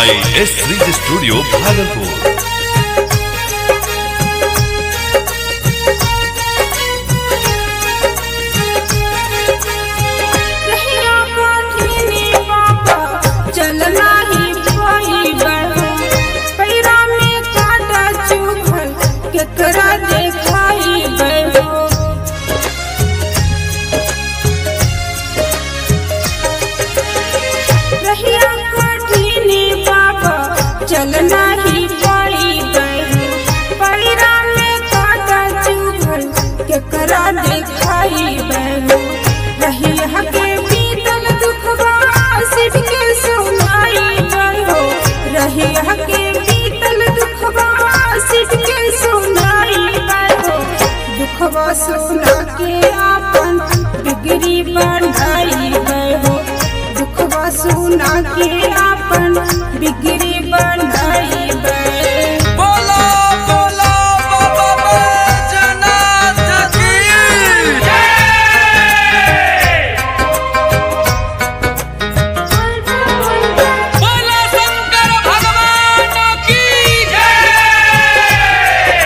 by S3 Studio Bhagalpur. रहिया काठिनी बाबा चलना ही पाइबा पैरा में काटा चुभल केकरा देखाई बहो रहिया काठिनी बाबा चलना ही पाइबा पैरा में काटा चुभल केकरा देखाई बहो रहिया के बीतल दुखवा सिर के सुनाई बहो रहिया के बीतल दुखवा सिर के सुनाई बहो दुखवा सुना के आपन बिगड़ी बनाई बहो दुखवा सुना के आपन बिगड़ी बनाई बहो बोलो बोलो बाबा बैजनाथ की बोलो शंकर भगवान की जय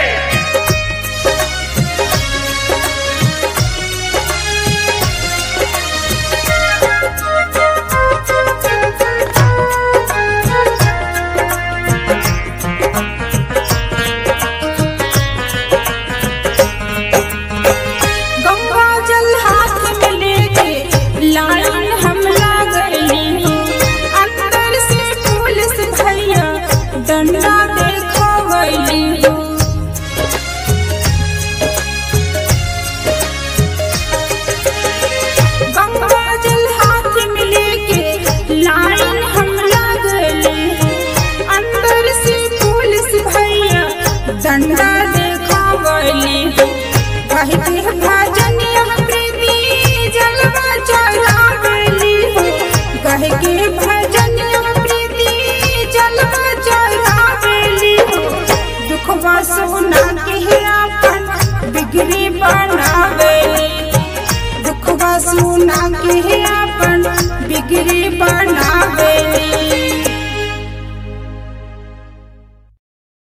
गंगा जल हाथ में लेके लाइन हम लागली हो अंदर से पुलिस भैया डंडा देखवली हो गंगा जल हाथ में लेके लाइन हम लागली हो अंदर से पुलिस भैया डंडा देखवली हो कहते भजन यह प्रीति जलवा चढ़ावली हो कह के भजन यह प्रीति जलवा चढ़ावली हो दुखवा सोना के अपन बिगड़ी बनावेली दुखवा सोना के